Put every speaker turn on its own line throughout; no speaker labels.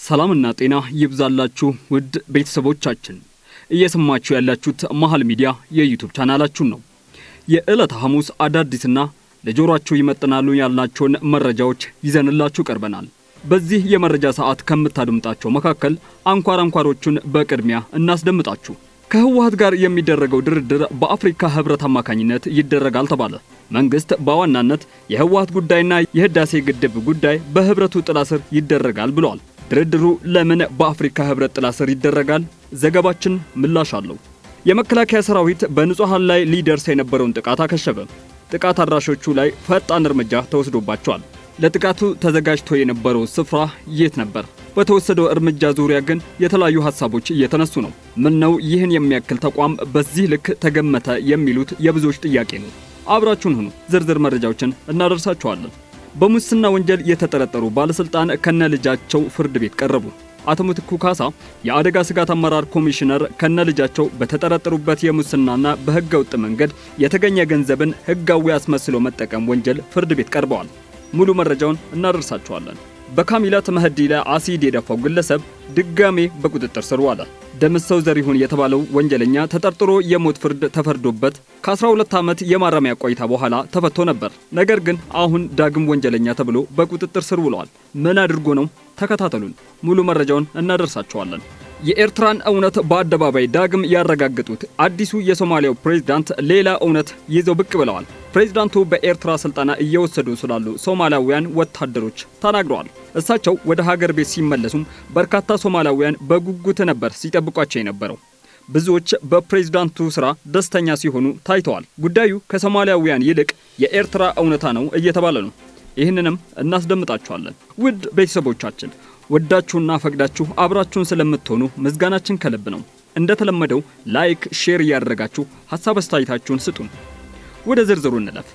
ሰላምና ጤና ይብዛላችሁ ውድ ቤተሰቦቻችን፣ እየሰማችሁ ያላችሁት መሀል ሚዲያ የዩቱብ ቻናላችሁን ነው። የዕለተ ሐሙስ አዳዲስና ለጆሮአችሁ ይመጥናሉ ያልናቸውን መረጃዎች ይዘንላችሁ ቀርበናል። በዚህ የመረጃ ሰዓት ከምታደምጣቸው መካከል አንኳር አንኳሮቹን በቅድሚያ እናስደምጣችሁ። ከህወሓት ጋር የሚደረገው ድርድር በአፍሪካ ህብረት አማካኝነት ይደረጋል ተባለ። መንግስት በዋናነት የህወሓት ጉዳይና የህዳሴ ግድብ ጉዳይ በህብረቱ ጥላ ስር ይደረጋል ብለዋል። ድርድሩ ለምን በአፍሪካ ህብረት ጥላ ስር ይደረጋል? ዘገባችን ምላሽ አለው። የመከላከያ ሰራዊት በንጹሐን ላይ ሊደርስ የነበረውን ጥቃት አከሸፈ። ጥቃት አድራሾቹ ላይ ፈጣን እርምጃ ተወስዶባቸዋል። ለጥቃቱ ተዘጋጅቶ የነበረው ስፍራ የት ነበር? በተወሰደው እርምጃ ዙሪያ ግን የተለያዩ ሀሳቦች እየተነሱ ነው። ምን ነው ይህን የሚያክል ተቋም በዚህ ልክ ተገመተ? የሚሉት የብዙዎች ጥያቄ ነው። አብራችሁን ሁኑ። ዝርዝር መረጃዎችን እናደርሳችኋለን። በሙስና ወንጀል የተጠረጠሩ ባለስልጣን ከነ ልጃቸው ፍርድ ቤት ቀረቡ። አቶ ምትኩ ካሳ የአደጋ ስጋት አመራር ኮሚሽነር ከነ ልጃቸው በተጠረጠሩበት የሙስናና በህገ ወጥ መንገድ የተገኘ ገንዘብን ህጋዊ አስመስሎ መጠቀም ወንጀል ፍርድ ቤት ቀርበዋል። ሙሉ መረጃውን እናደርሳችኋለን። በካሚላት መህዲ ላይ አሲድ የደፋው ግለሰብ ድጋሜ በቁጥጥር ስር ዋለ። ደምሰው ዘሪሁን የተባለው ወንጀለኛ ተጠርጥሮ የሞት ፍርድ ተፈርዶበት ከ12 ዓመት የማረሚያ ቆይታ በኋላ ተፈቶ ነበር። ነገር ግን አሁን ዳግም ወንጀለኛ ተብሎ በቁጥጥር ስር ውለዋል። ምን አድርጎ ነው? ተከታተሉን። ሙሉ መረጃውን እናደርሳችኋለን። የኤርትራን እውነት በአደባባይ ዳግም ያረጋገጡት አዲሱ የሶማሊያው ፕሬዝዳንት ሌላ እውነት ይዘው ብቅ ብለዋል። ፕሬዝዳንቱ በኤርትራ ስልጠና እየወሰዱ ስላሉ ሶማሊያውያን ወታደሮች ተናግረዋል። እሳቸው ወደ ሀገር ቤት ሲመለሱም በርካታ ሶማሊያውያን በጉጉት ነበር ሲጠብቋቸው የነበረው። ብዙዎች በፕሬዝዳንቱ ስራ ደስተኛ ሲሆኑ ታይተዋል። ጉዳዩ ከሶማሊያውያን ይልቅ የኤርትራ እውነታ ነው እየተባለ ነው። ይህንንም እናስደምጣችኋለን። ውድ ቤተሰቦቻችን ወዳችሁና ፈቅዳችሁ አብራችሁን ስለምትሆኑ ምስጋናችን ከልብ ነው። እንደተለመደው ላይክ፣ ሼር እያደረጋችሁ ሀሳብ አስተያየታችሁን ስጡን። ወደ ዝርዝሩ እንለፍ።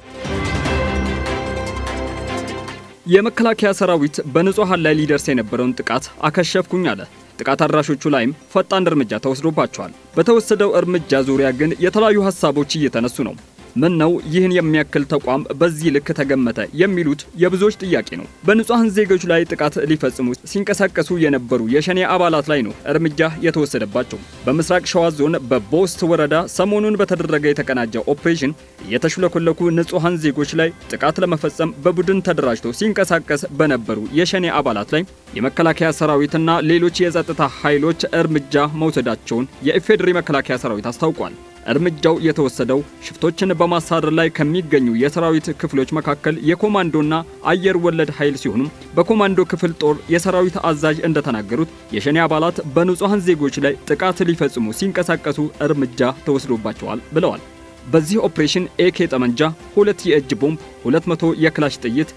የመከላከያ ሰራዊት በንጹሐን ላይ ሊደርስ የነበረውን ጥቃት አከሸፍኩኝ አለ። ጥቃት አድራሾቹ ላይም ፈጣን እርምጃ ተወስዶባቸዋል። በተወሰደው እርምጃ ዙሪያ ግን የተለያዩ ሀሳቦች እየተነሱ ነው። ምን ነው ይህን የሚያክል ተቋም በዚህ ልክ ተገመተ? የሚሉት የብዙዎች ጥያቄ ነው። በንጹሐን ዜጎች ላይ ጥቃት ሊፈጽሙ ሲንቀሳቀሱ የነበሩ የሸኔ አባላት ላይ ነው እርምጃ የተወሰደባቸው። በምስራቅ ሸዋ ዞን በቦስት ወረዳ ሰሞኑን በተደረገ የተቀናጀ ኦፕሬሽን የተሽለኮለኩ ንጹሐን ዜጎች ላይ ጥቃት ለመፈጸም በቡድን ተደራጅተው ሲንቀሳቀስ በነበሩ የሸኔ አባላት ላይ የመከላከያ ሰራዊትና ሌሎች የጸጥታ ኃይሎች እርምጃ መውሰዳቸውን የኢፌዴሪ መከላከያ ሰራዊት አስታውቋል። እርምጃው የተወሰደው ሽፍቶችን በማሳደር ላይ ከሚገኙ የሰራዊት ክፍሎች መካከል የኮማንዶና አየር ወለድ ኃይል ሲሆኑ በኮማንዶ ክፍል ጦር የሰራዊት አዛዥ እንደተናገሩት የሸኔ አባላት በንጹሐን ዜጎች ላይ ጥቃት ሊፈጽሙ ሲንቀሳቀሱ እርምጃ ተወስዶባቸዋል ብለዋል። በዚህ ኦፕሬሽን ኤኬ ጠመንጃ፣ ሁለት የእጅ ቦምብ፣ 200 የክላሽ ጥይት፣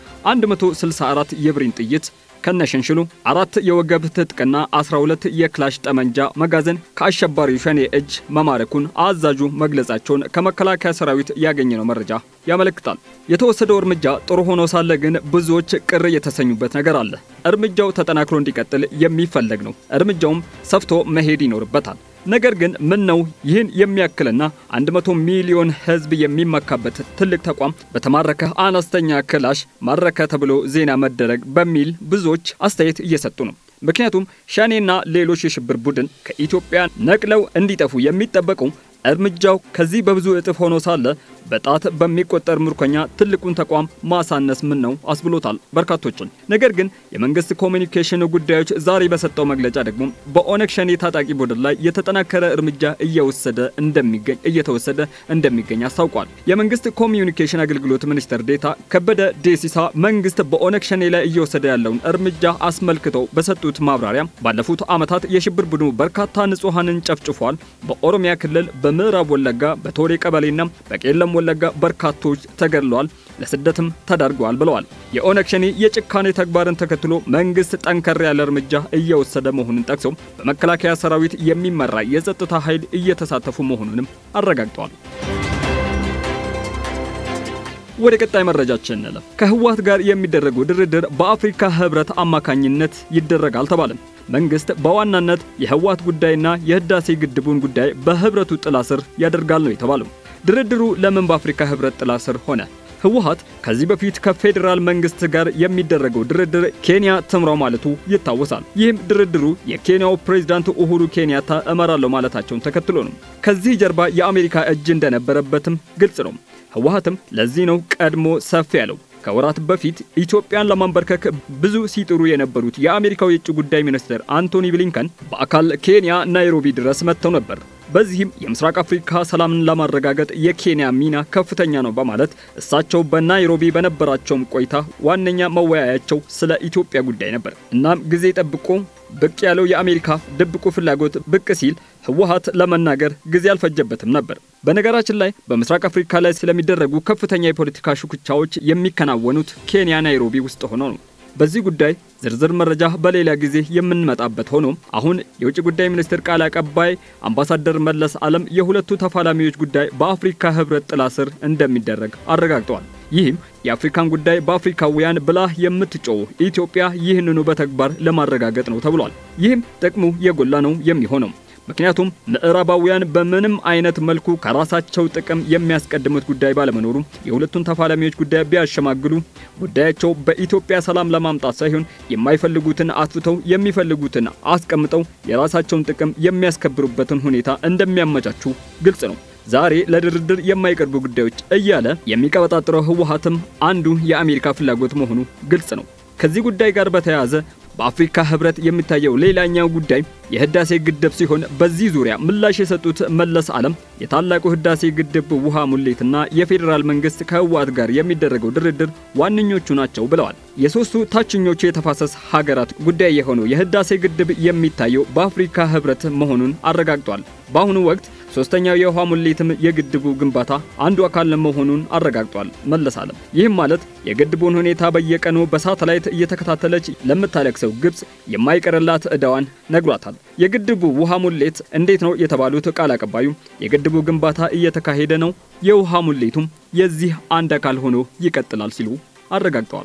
164 የብሬን ጥይት ከነሽንሽሉ አራት የወገብ ትጥቅና 12 የክላሽ ጠመንጃ መጋዘን ከአሸባሪው ሸኔ እጅ መማረኩን አዛዡ መግለጻቸውን ከመከላከያ ሰራዊት ያገኘነው መረጃ ያመለክታል። የተወሰደው እርምጃ ጥሩ ሆኖ ሳለ ግን ብዙዎች ቅር የተሰኙበት ነገር አለ። እርምጃው ተጠናክሮ እንዲቀጥል የሚፈለግ ነው። እርምጃውም ሰፍቶ መሄድ ይኖርበታል። ነገር ግን ምን ነው ይህን የሚያክልና 100 ሚሊዮን ሕዝብ የሚመካበት ትልቅ ተቋም በተማረከ አነስተኛ ክላሽ ማረከ ተብሎ ዜና መደረግ በሚል ብዙዎች አስተያየት እየሰጡ ነው። ምክንያቱም ሸኔና ሌሎች የሽብር ቡድን ከኢትዮጵያ ነቅለው እንዲጠፉ የሚጠበቀው እርምጃው ከዚህ በብዙ እጥፍ ሆኖ ሳለ በጣት በሚቆጠር ምርኮኛ ትልቁን ተቋም ማሳነስ ምን ነው አስብሎታል በርካቶችን። ነገር ግን የመንግስት ኮሚኒኬሽን ጉዳዮች ዛሬ በሰጠው መግለጫ ደግሞ በኦነግ ሸኔ ታጣቂ ቡድን ላይ የተጠናከረ እርምጃ እየወሰደ እንደሚገኝ እየተወሰደ እንደሚገኝ አስታውቋል። የመንግስት ኮሚኒኬሽን አገልግሎት ሚኒስትር ዴታ ከበደ ዴሲሳ መንግስት በኦነግ ሸኔ ላይ እየወሰደ ያለውን እርምጃ አስመልክተው በሰጡት ማብራሪያ ባለፉት ዓመታት የሽብር ቡድኑ በርካታ ንጹሐንን ጨፍጭፏል። በኦሮሚያ ክልል በምዕራብ ወለጋ በቶሬ ቀበሌና በቄለም ወለጋ በርካቶች ተገድለዋል፣ ለስደትም ተዳርገዋል ብለዋል። የኦነግ ሸኔ የጭካኔ ተግባርን ተከትሎ መንግስት ጠንከር ያለ እርምጃ እየወሰደ መሆኑን ጠቅሰው በመከላከያ ሰራዊት የሚመራ የጸጥታ ኃይል እየተሳተፉ መሆኑንም አረጋግጠዋል። ወደ ቀጣይ መረጃችን እንለፍ። ከህወሓት ጋር የሚደረገው ድርድር በአፍሪካ ህብረት አማካኝነት ይደረጋል ተባለም። መንግስት በዋናነት የህወሓት ጉዳይና የህዳሴ ግድቡን ጉዳይ በህብረቱ ጥላ ስር ያደርጋል ነው የተባለው። ድርድሩ ለምን በአፍሪካ ህብረት ጥላ ስር ሆነ? ህወሓት ከዚህ በፊት ከፌዴራል መንግስት ጋር የሚደረገው ድርድር ኬንያ ትምራው ማለቱ ይታወሳል። ይህም ድርድሩ የኬንያው ፕሬዝዳንት ኡሁሩ ኬንያታ እመራለሁ ማለታቸውን ተከትሎ ነው። ከዚህ ጀርባ የአሜሪካ እጅ እንደነበረበትም ግልጽ ነው። ህወሓትም ለዚህ ነው ቀድሞ ሰፍ ያለው። ከወራት በፊት ኢትዮጵያን ለማንበርከክ ብዙ ሲጥሩ የነበሩት የአሜሪካው የውጭ ጉዳይ ሚኒስትር አንቶኒ ብሊንከን በአካል ኬንያ ናይሮቢ ድረስ መጥተው ነበር። በዚህም የምስራቅ አፍሪካ ሰላምን ለማረጋገጥ የኬንያ ሚና ከፍተኛ ነው በማለት እሳቸው በናይሮቢ በነበራቸውም ቆይታ ዋነኛ መወያያቸው ስለ ኢትዮጵያ ጉዳይ ነበር። እናም ጊዜ ጠብቆ ብቅ ያለው የአሜሪካ ድብቁ ፍላጎት ብቅ ሲል ህወሓት ለመናገር ጊዜ አልፈጀበትም ነበር። በነገራችን ላይ በምስራቅ አፍሪካ ላይ ስለሚደረጉ ከፍተኛ የፖለቲካ ሽኩቻዎች የሚከናወኑት ኬንያ ናይሮቢ ውስጥ ሆኖ ነው። በዚህ ጉዳይ ዝርዝር መረጃ በሌላ ጊዜ የምንመጣበት ሆኖ አሁን የውጭ ጉዳይ ሚኒስትር ቃል አቀባይ አምባሳደር መለስ ዓለም የሁለቱ ተፋላሚዎች ጉዳይ በአፍሪካ ህብረት ጥላ ስር እንደሚደረግ አረጋግጠዋል። ይህም የአፍሪካን ጉዳይ በአፍሪካውያን ብላ የምትጮው ኢትዮጵያ ይህንኑ በተግባር ለማረጋገጥ ነው ተብሏል። ይህም ጥቅሙ የጎላ ነው የሚሆነው ምክንያቱም ምዕራባውያን በምንም አይነት መልኩ ከራሳቸው ጥቅም የሚያስቀድሙት ጉዳይ ባለመኖሩ የሁለቱን ተፋላሚዎች ጉዳይ ቢያሸማግሉ ጉዳያቸው በኢትዮጵያ ሰላም ለማምጣት ሳይሆን የማይፈልጉትን አጥፍተው የሚፈልጉትን አስቀምጠው የራሳቸውን ጥቅም የሚያስከብሩበትን ሁኔታ እንደሚያመቻቹ ግልጽ ነው። ዛሬ ለድርድር የማይቀርቡ ጉዳዮች እያለ የሚቀበጣጥረው ህወሓትም አንዱ የአሜሪካ ፍላጎት መሆኑ ግልጽ ነው። ከዚህ ጉዳይ ጋር በተያያዘ በአፍሪካ ህብረት የሚታየው ሌላኛው ጉዳይ የህዳሴ ግድብ ሲሆን በዚህ ዙሪያ ምላሽ የሰጡት መለስ ዓለም የታላቁ ህዳሴ ግድብ ውሃ ሙሌትና የፌዴራል መንግስት ከህወሓት ጋር የሚደረገው ድርድር ዋነኞቹ ናቸው ብለዋል። የሶስቱ ታችኞቹ የተፋሰስ ሀገራት ጉዳይ የሆነው የህዳሴ ግድብ የሚታየው በአፍሪካ ህብረት መሆኑን አረጋግጧል። በአሁኑ ወቅት ሶስተኛው የውሃ ሙሌትም የግድቡ ግንባታ አንዱ አካል መሆኑን አረጋግጧል መለስ ዓለም። ይህም ማለት የግድቡን ሁኔታ በየቀኑ በሳተላይት እየተከታተለች ለምታለቅሰው ግብጽ የማይቀርላት ዕዳዋን ነግሯታል። የግድቡ ውሃ ሙሌት እንዴት ነው የተባሉት ቃል አቀባዩ የግድቡ ግንባታ እየተካሄደ ነው፣ የውሃ ሙሌቱም የዚህ አንድ አካል ሆኖ ይቀጥላል ሲሉ አረጋግጠዋል።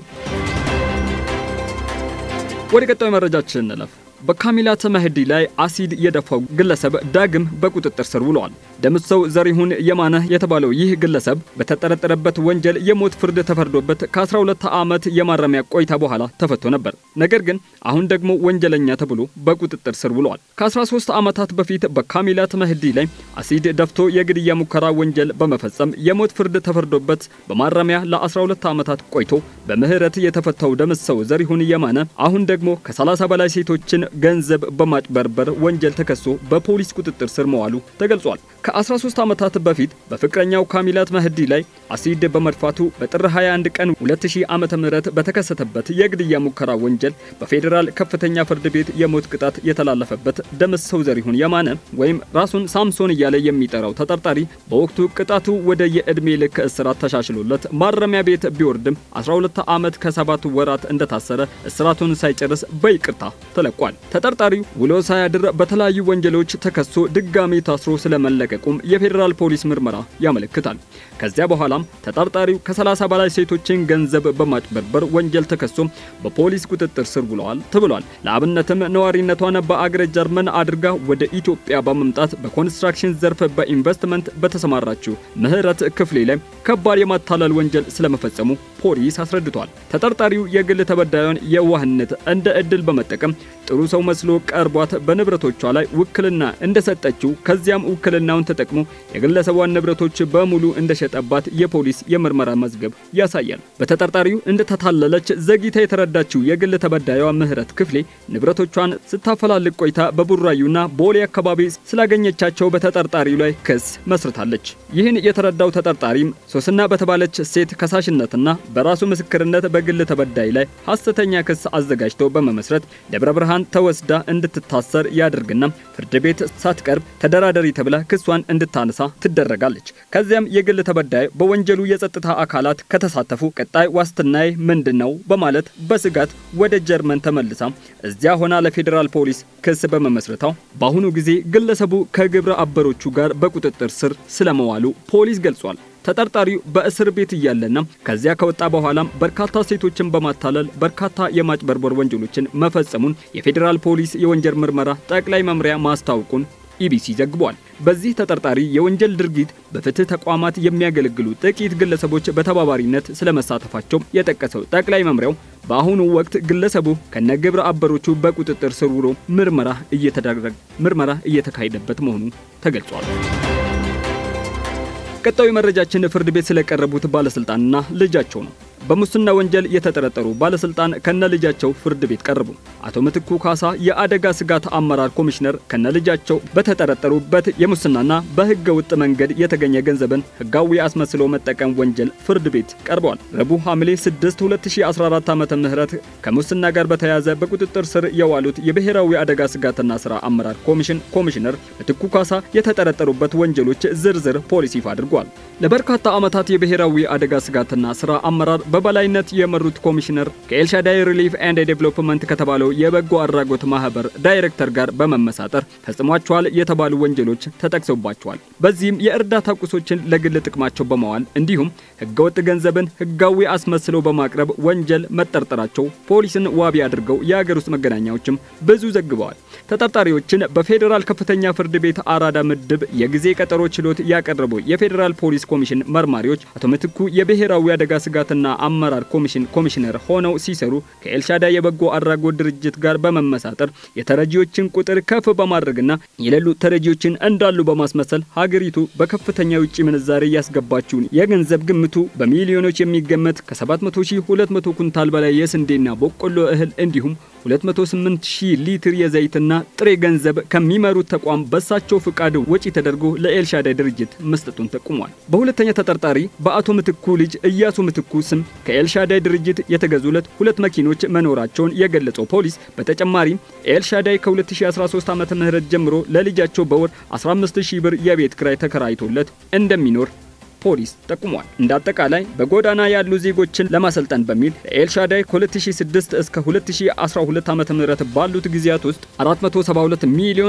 ወደ ቀጣዩ መረጃችን እንለፍ። በካሚላት መህዲ ላይ አሲድ የደፋው ግለሰብ ዳግም በቁጥጥር ስር ውለዋል። ደምሰው ዘሪሁን የማነ የተባለው ይህ ግለሰብ በተጠረጠረበት ወንጀል የሞት ፍርድ ተፈርዶበት ከ12 ዓመት የማረሚያ ቆይታ በኋላ ተፈቶ ነበር። ነገር ግን አሁን ደግሞ ወንጀለኛ ተብሎ በቁጥጥር ስር ውለዋል። ከ13 ዓመታት በፊት በካሚላት መህዲ ላይ አሲድ ደፍቶ የግድያ ሙከራ ወንጀል በመፈጸም የሞት ፍርድ ተፈርዶበት በማረሚያ ለ12 ዓመታት ቆይቶ በምህረት የተፈታው ደምሰው ዘሪሁን የማነ አሁን ደግሞ ከ30 በላይ ሴቶችን ገንዘብ በማጭበርበር ወንጀል ተከሶ በፖሊስ ቁጥጥር ስር መዋሉ ተገልጿል። ከ13 ዓመታት በፊት በፍቅረኛው ካሚላት መህዲ ላይ አሲድ በመድፋቱ በጥር 21 ቀን 2000 ዓመተ ምህረት በተከሰተበት የግድያ ሙከራ ወንጀል በፌዴራል ከፍተኛ ፍርድ ቤት የሞት ቅጣት የተላለፈበት ደምሰው ዘሪሁን የማነ ወይም ራሱን ሳምሶን እያለ የሚጠራው ተጠርጣሪ በወቅቱ ቅጣቱ ወደ የዕድሜ ልክ እስራት ተሻሽሎለት ማረሚያ ቤት ቢወርድም 12 ዓመት ከሰባት ወራት እንደታሰረ እስራቱን ሳይጨርስ በይቅርታ ተለቋል። ተጠርጣሪው ውሎ ሳያድር በተለያዩ ወንጀሎች ተከሶ ድጋሚ ታስሮ ስለመለቀቁም የፌዴራል ፖሊስ ምርመራ ያመለክታል። ከዚያ በኋላም ተጠርጣሪው ከ30 በላይ ሴቶችን ገንዘብ በማጭበርበር ወንጀል ተከሶ በፖሊስ ቁጥጥር ስር ውለዋል ተብሏል። ለአብነትም ነዋሪነቷን በአገረ ጀርመን አድርጋ ወደ ኢትዮጵያ በመምጣት በኮንስትራክሽን ዘርፍ በኢንቨስትመንት በተሰማራችው ምህረት ክፍሌ ላይ ከባድ የማታለል ወንጀል ስለመፈጸሙ ፖሊስ አስረድቷል። ተጠርጣሪው የግል ተበዳዩን የዋህነት እንደ እድል በመጠቀም ጥሩ ሰው መስሎ ቀርቧት በንብረቶቿ ላይ ውክልና እንደሰጠችው ከዚያም ውክልናውን ተጠቅሞ የግለሰቧን ንብረቶች በሙሉ እንደሸጠባት የፖሊስ የምርመራ መዝገብ ያሳያል። በተጠርጣሪው እንደተታለለች ዘግይታ የተረዳችው የግል ተበዳዩዋ ምህረት ክፍሌ ንብረቶቿን ስታፈላልግ ቆይታ በቡራዩና ቦሌ አካባቢ ስላገኘቻቸው በተጠርጣሪው ላይ ክስ መስርታለች። ይህን የተረዳው ተጠርጣሪም ሶስና በተባለች ሴት ከሳሽነትና በራሱ ምስክርነት በግል ተበዳይ ላይ ሐሰተኛ ክስ አዘጋጅቶ በመመስረት ደብረ ብርሃን ተወስዳ እንድትታሰር ያደርግና ፍርድ ቤት ሳትቀርብ ተደራዳሪ ተብላ ክሷን እንድታነሳ ትደረጋለች። ከዚያም የግል ተበዳይ በወንጀሉ የጸጥታ አካላት ከተሳተፉ ቀጣይ ዋስትናዬ ምንድን ነው በማለት በስጋት ወደ ጀርመን ተመልሳ እዚያ ሆና ለፌዴራል ፖሊስ ክስ በመመስረታው በአሁኑ ጊዜ ግለሰቡ ከግብረ አበሮቹ ጋር በቁጥጥር ስር ስለመዋሉ ፖሊስ ገልጿል። ተጠርጣሪው በእስር ቤት እያለና ከዚያ ከወጣ በኋላም በርካታ ሴቶችን በማታለል በርካታ የማጭበርበር ወንጀሎችን መፈጸሙን የፌዴራል ፖሊስ የወንጀል ምርመራ ጠቅላይ መምሪያ ማስታወቁን ኢቢሲ ዘግቧል። በዚህ ተጠርጣሪ የወንጀል ድርጊት በፍትህ ተቋማት የሚያገለግሉ ጥቂት ግለሰቦች በተባባሪነት ስለመሳተፋቸው የጠቀሰው ጠቅላይ መምሪያው በአሁኑ ወቅት ግለሰቡ ከነግብረ አበሮቹ በቁጥጥር ስር ውሎ ምርመራ እየተደረገ ምርመራ እየተካሄደበት መሆኑ ተገልጿል። ቀጣዩ መረጃችን ፍርድ ቤት ስለቀረቡት ባለስልጣንና ልጃቸው ነው። በሙስና ወንጀል የተጠረጠሩ ባለስልጣን ከነ ልጃቸው ፍርድ ቤት ቀረቡ። አቶ ምትኩ ካሳ የአደጋ ስጋት አመራር ኮሚሽነር ከነ ልጃቸው በተጠረጠሩበት የሙስናና በህገ ውጥ መንገድ የተገኘ ገንዘብን ህጋዊ አስመስሎ መጠቀም ወንጀል ፍርድ ቤት ቀርበዋል። ረቡዕ ሐምሌ 6 2014 ዓመተ ምህረት ከሙስና ጋር በተያያዘ በቁጥጥር ስር የዋሉት የብሔራዊ አደጋ ስጋትና ስራ አመራር ኮሚሽን ኮሚሽነር ምትኩ ካሳ የተጠረጠሩበት ወንጀሎች ዝርዝር ፖሊስ ይፋ አድርጓል። ለበርካታ ዓመታት የብሔራዊ አደጋ ስጋትና ስራ አመራር በበላይነት የመሩት ኮሚሽነር ከኤልሻዳይ ሪሊፍ ኤንድ ዴቨሎፕመንት ከተባለው የበጎ አድራጎት ማህበር ዳይሬክተር ጋር በመመሳጠር ፈጽሟቸዋል የተባሉ ወንጀሎች ተጠቅሰውባቸዋል። በዚህም የእርዳታ ቁሶችን ለግል ጥቅማቸው በመዋል እንዲሁም ህገወጥ ገንዘብን ህጋዊ አስመስለው በማቅረብ ወንጀል መጠርጠራቸው ፖሊስን ዋቢ አድርገው የአገር ውስጥ መገናኛዎችም ብዙ ዘግበዋል። ተጠርጣሪዎችን በፌዴራል ከፍተኛ ፍርድ ቤት አራዳ ምድብ የጊዜ ቀጠሮ ችሎት ያቀረቡ የፌዴራል ፖሊስ ኮሚሽን መርማሪዎች አቶ ምትኩ የብሔራዊ አደጋ ስጋትና አመራር ኮሚሽን ኮሚሽነር ሆነው ሲሰሩ ከኤልሻዳይ የበጎ አድራጎት ድርጅት ጋር በመመሳጠር የተረጂዎችን ቁጥር ከፍ በማድረግና የሌሉ ተረጂዎችን እንዳሉ በማስመሰል ሀገሪቱ በከፍተኛ የውጭ ምንዛሬ ያስገባችውን የገንዘብ ግምቱ በሚሊዮኖች የሚገመት ከ700 ሺህ 200 ኩንታል በላይ የስንዴና በቆሎ እህል እንዲሁም 208 ሺህ ሊትር የዘይትና ጥሬ ገንዘብ ከሚመሩት ተቋም በሳቸው ፍቃድ ወጪ ተደርጎ ለኤልሻዳይ ድርጅት መስጠቱን ጠቁሟል። በሁለተኛ ተጠርጣሪ በአቶ ምትኩ ልጅ እያሱ ምትኩ ስም ከኤልሻዳይ ድርጅት የተገዙለት ሁለት መኪኖች መኖራቸውን የገለጸው ፖሊስ በተጨማሪም ኤልሻዳይ ከ2013 ዓ ም ጀምሮ ለልጃቸው በወር 15000 ብር የቤት ክራይ ተከራይቶለት እንደሚኖር ፖሊስ ጠቁሟል። እንደ አጠቃላይ በጎዳና ያሉ ዜጎችን ለማሰልጠን በሚል ኤልሻዳይ ከ2006 እስከ 2012 ዓ.ም ባሉት ጊዜያት ውስጥ 472 ሚሊዮን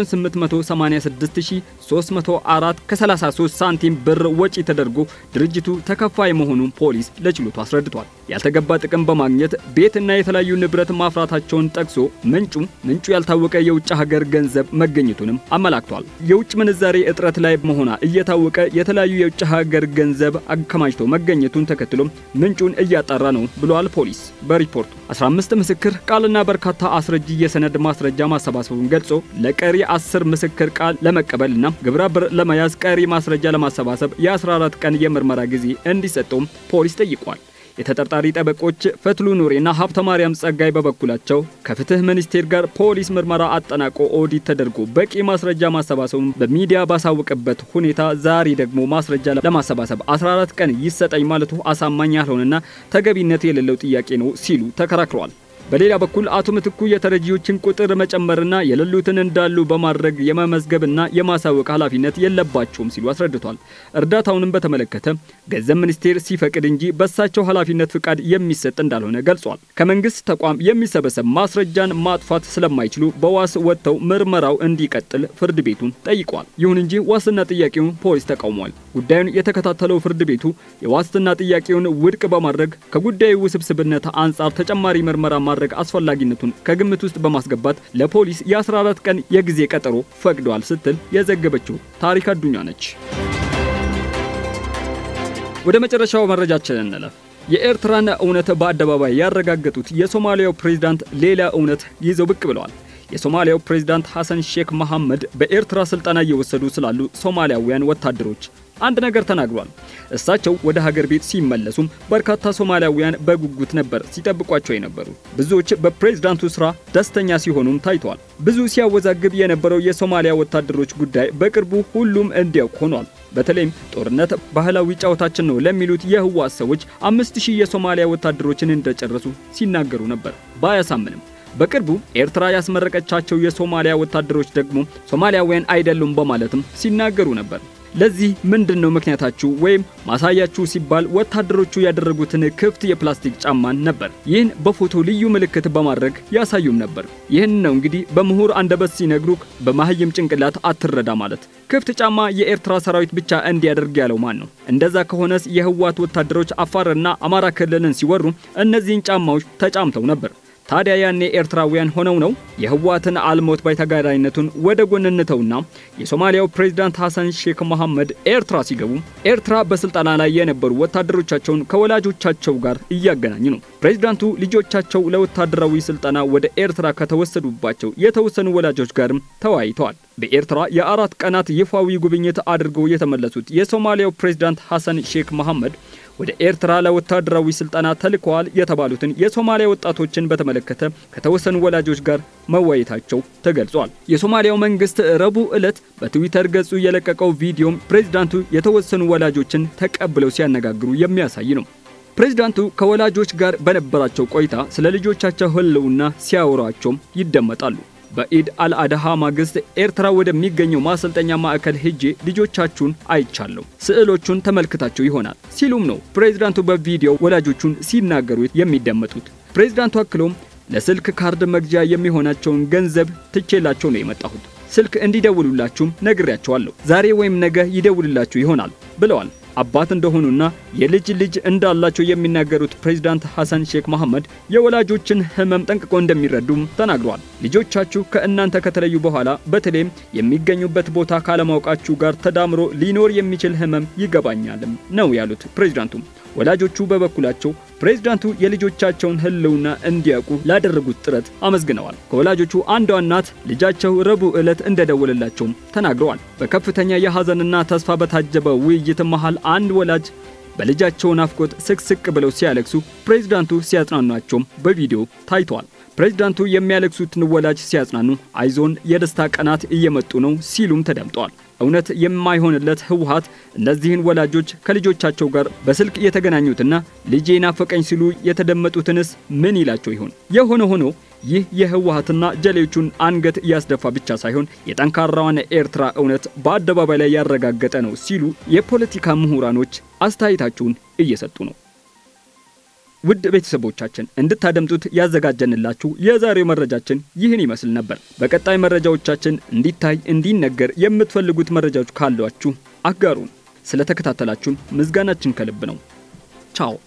886304 ከ33 ሳንቲም ብር ወጪ ተደርጎ ድርጅቱ ተከፋይ መሆኑን ፖሊስ ለችሎቱ አስረድቷል። ያልተገባ ጥቅም በማግኘት ቤትና የተለያዩ ንብረት ማፍራታቸውን ጠቅሶ ምንጩ ምንጩ ያልታወቀ የውጭ ሀገር ገንዘብ መገኘቱንም አመላክቷል። የውጭ ምንዛሬ እጥረት ላይ መሆኗ እየታወቀ የተለያዩ የውጭ ሀገር ገንዘብ አከማችቶ መገኘቱን ተከትሎ ምንጩን እያጣራ ነው ብሏል ፖሊስ በሪፖርቱ። 15 ምስክር ቃልና በርካታ አስረጂ የሰነድ ማስረጃ ማሰባሰቡን ገልጾ ለቀሪ 10 ምስክር ቃል ለመቀበልና ግብረ ብር ለመያዝ ቀሪ ማስረጃ ለማሰባሰብ የ14 ቀን የምርመራ ጊዜ እንዲሰጠውም ፖሊስ ጠይቋል። የተጠርጣሪ ጠበቆች ፈትሉ ኑሬና ሀብተ ማርያም ጸጋይ በበኩላቸው ከፍትህ ሚኒስቴር ጋር ፖሊስ ምርመራ አጠናቆ ኦዲት ተደርጎ በቂ ማስረጃ ማሰባሰቡን በሚዲያ ባሳወቀበት ሁኔታ ዛሬ ደግሞ ማስረጃ ለማሰባሰብ 14 ቀን ይሰጠኝ ማለቱ አሳማኝ ያልሆነና ተገቢነት የሌለው ጥያቄ ነው ሲሉ ተከራክረዋል። በሌላ በኩል አቶ ምትኩ የተረጂዎችን ቁጥር መጨመርና የሌሉትን እንዳሉ በማድረግ የመመዝገብና የማሳወቅ ኃላፊነት የለባቸውም ሲሉ አስረድቷል። እርዳታውንም በተመለከተ ገንዘብ ሚኒስቴር ሲፈቅድ እንጂ በሳቸው ኃላፊነት ፍቃድ የሚሰጥ እንዳልሆነ ገልጿል። ከመንግስት ተቋም የሚሰበሰብ ማስረጃን ማጥፋት ስለማይችሉ በዋስ ወጥተው ምርመራው እንዲቀጥል ፍርድ ቤቱን ጠይቋል። ይሁን እንጂ ዋስትና ጥያቄውን ፖሊስ ተቃውሟል። ጉዳዩን የተከታተለው ፍርድ ቤቱ የዋስትና ጥያቄውን ውድቅ በማድረግ ከጉዳዩ ውስብስብነት አንጻር ተጨማሪ ምርመራ ማድረግ አስፈላጊነቱን ከግምት ውስጥ በማስገባት ለፖሊስ የ14 ቀን የጊዜ ቀጠሮ ፈቅዷል ስትል የዘገበችው ታሪክ አዱኛ ነች። ወደ መጨረሻው መረጃችን እንለፍ። የኤርትራን እውነት በአደባባይ ያረጋገጡት የሶማሊያው ፕሬዝዳንት ሌላ እውነት ይዘው ብቅ ብለዋል። የሶማሊያው ፕሬዝዳንት ሐሰን ሼክ መሐመድ በኤርትራ ስልጠና እየወሰዱ ስላሉ ሶማሊያውያን ወታደሮች አንድ ነገር ተናግሯል። እሳቸው ወደ ሀገር ቤት ሲመለሱም በርካታ ሶማሊያውያን በጉጉት ነበር ሲጠብቋቸው የነበሩ። ብዙዎች በፕሬዝዳንቱ ስራ ደስተኛ ሲሆኑም ታይተዋል። ብዙ ሲያወዛግብ የነበረው የሶማሊያ ወታደሮች ጉዳይ በቅርቡ ሁሉም እንዲያውቅ ሆኗል። በተለይም ጦርነት ባህላዊ ጨዋታችን ነው ለሚሉት የህወሓት ሰዎች አምስት ሺህ የሶማሊያ ወታደሮችን እንደጨረሱ ሲናገሩ ነበር። ባያሳምንም በቅርቡ ኤርትራ ያስመረቀቻቸው የሶማሊያ ወታደሮች ደግሞ ሶማሊያውያን አይደሉም በማለትም ሲናገሩ ነበር። ለዚህ ምንድን ነው ምክንያታችሁ ወይም ማሳያችሁ ሲባል ወታደሮቹ ያደረጉትን ክፍት የፕላስቲክ ጫማን ነበር። ይህን በፎቶ ልዩ ምልክት በማድረግ ያሳዩም ነበር። ይህን ነው እንግዲህ በምሁር አንደበት ሲነግሩክ በማህይም ጭንቅላት አትረዳ ማለት። ክፍት ጫማ የኤርትራ ሰራዊት ብቻ እንዲያደርግ ያለው ማን ነው? እንደዛ ከሆነስ የህወሓት ወታደሮች አፋርና አማራ ክልልን ሲወሩ እነዚህን ጫማዎች ተጫምተው ነበር። ታዲያ ያኔ ኤርትራውያን ሆነው ነው የህወሓትን አልሞት ባይ ተጋዳይነቱን ወደ ጎን እንተውና የሶማሊያው ፕሬዝዳንት ሐሰን ሼክ መሐመድ ኤርትራ ሲገቡ ኤርትራ በስልጠና ላይ የነበሩ ወታደሮቻቸውን ከወላጆቻቸው ጋር እያገናኙ ነው። ፕሬዝዳንቱ ልጆቻቸው ለወታደራዊ ስልጠና ወደ ኤርትራ ከተወሰዱባቸው የተወሰኑ ወላጆች ጋርም ተወያይተዋል። በኤርትራ የአራት ቀናት ይፋዊ ጉብኝት አድርገው የተመለሱት የሶማሊያው ፕሬዝዳንት ሐሰን ሼክ መሐመድ ወደ ኤርትራ ለወታደራዊ ስልጠና ተልከዋል የተባሉትን የሶማሊያ ወጣቶችን በተመለከተ ከተወሰኑ ወላጆች ጋር መወያየታቸው ተገልጿል። የሶማሊያው መንግስት ረቡዕ ዕለት በትዊተር ገጹ የለቀቀው ቪዲዮም ፕሬዝዳንቱ የተወሰኑ ወላጆችን ተቀብለው ሲያነጋግሩ የሚያሳይ ነው። ፕሬዝዳንቱ ከወላጆች ጋር በነበራቸው ቆይታ ስለ ልጆቻቸው ህልውና ሲያወሯቸውም ይደመጣሉ። በኢድ አልአድሃ ማግስት ኤርትራ ወደሚገኘው ማሰልጠኛ ማዕከል ሄጄ ልጆቻችሁን አይቻለሁ፣ ስዕሎቹን ተመልክታችሁ ይሆናል ሲሉም ነው ፕሬዝዳንቱ በቪዲዮ ወላጆቹን ሲናገሩ የሚደመጡት። ፕሬዝዳንቱ አክሎም ለስልክ ካርድ መግዣ የሚሆናቸውን ገንዘብ ትቼላቸው ነው የመጣሁት። ስልክ እንዲደውሉላችሁም ነግሬያቸዋለሁ። ዛሬ ወይም ነገ ይደውልላችሁ ይሆናል ብለዋል። አባት እንደሆኑና የልጅ ልጅ እንዳላቸው የሚናገሩት ፕሬዝዳንት ሐሰን ሼክ መሐመድ የወላጆችን ህመም ጠንቅቆ እንደሚረዱም ተናግረዋል። ልጆቻችሁ ከእናንተ ከተለዩ በኋላ በተለይም የሚገኙበት ቦታ ካለማወቃችሁ ጋር ተዳምሮ ሊኖር የሚችል ህመም ይገባኛልም ነው ያሉት ፕሬዝዳንቱም። ወላጆቹ በበኩላቸው ፕሬዝዳንቱ የልጆቻቸውን ህልውና እንዲያውቁ ላደረጉት ጥረት አመስግነዋል። ከወላጆቹ አንዷ እናት ልጃቸው ረቡዕ ዕለት እንደደወለላቸውም ተናግረዋል። በከፍተኛ የሐዘንና ተስፋ በታጀበ ውይይት መሃል አንድ ወላጅ በልጃቸው ናፍቆት ስቅስቅ ብለው ሲያለቅሱ ፕሬዝዳንቱ ሲያጽናኗቸውም በቪዲዮ ታይተዋል። ፕሬዝዳንቱ የሚያለቅሱትን ወላጅ ሲያጽናኑ አይዞን የደስታ ቀናት እየመጡ ነው ሲሉም ተደምጠዋል። እውነት የማይሆንለት ህወሓት እነዚህን ወላጆች ከልጆቻቸው ጋር በስልክ የተገናኙትና ልጄ ናፈቀኝ ሲሉ የተደመጡትንስ ምን ይላቸው ይሆን? የሆነ ሆኖ ይህ የህወሓትና ጀሌዎቹን አንገት እያስደፋ ብቻ ሳይሆን የጠንካራዋን ኤርትራ እውነት በአደባባይ ላይ ያረጋገጠ ነው ሲሉ የፖለቲካ ምሁራኖች አስተያየታቸውን እየሰጡ ነው። ውድ ቤተሰቦቻችን እንድታደምጡት ያዘጋጀንላችሁ የዛሬው መረጃችን ይህን ይመስል ነበር። በቀጣይ መረጃዎቻችን እንዲታይ እንዲነገር የምትፈልጉት መረጃዎች ካሏችሁ አጋሩን። ስለተከታተላችሁን ምስጋናችን ከልብ ነው። ቻው